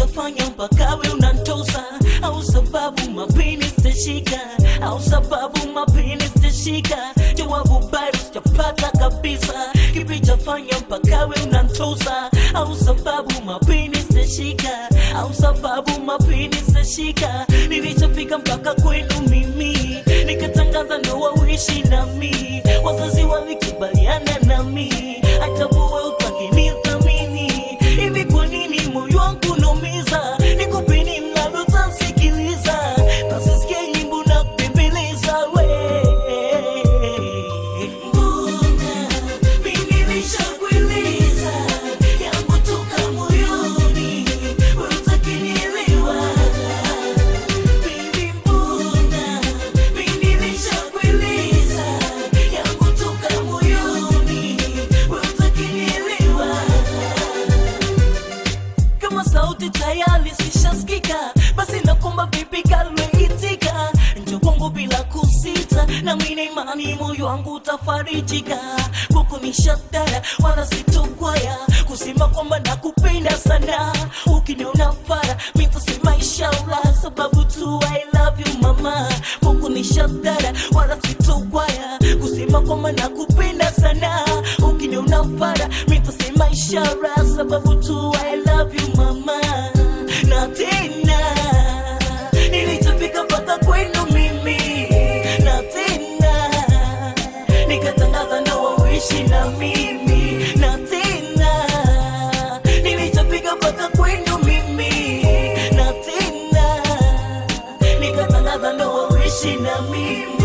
chafanya mpaka we unantosa au sababu mapini sitashika au sababu mapini sitashika jawabu bado sijapata kabisa kipi chafanya mpaka we unantosa au sababu mapini sitashika au sababu mapini sitashika nilichofika mpaka kwenu mimi nikatangaza ndoa uishi nami wazazi walikubaliana nami hata buwe utakinithamini hivi kwa nini moyo wangu naumiza nikupeni mnalotasikiliza nasisikia nyimbo na kupembeleza we mbona mimi nishakueleza yangu toka moyoni we utakinielewa Baby, mbona mimi nishakueleza yangu toka moyoni we utakinielewa kama sauti tayari sishasikika basi nakomba vipi kalweitika njo kwangu bila kusita na mina imani moyo wangu utafarijika kwako ni shadara wala sitokwaya kusema kwamba nakupenda sana ukiniona fara mitasema inshallah sababu tu I love you mama kwako ni shadara wala sitokwaya kusema kwamba nakupenda sana ukiniona fara mitasema ishara sababu tu I love you mama na tena nilichofika mpaka kwenu mimi na tena nikatangaza ndoa uishi na mimi na tena nilichofika mpaka kwenu mimi na tena nikatangaza ndoa uishi na mimi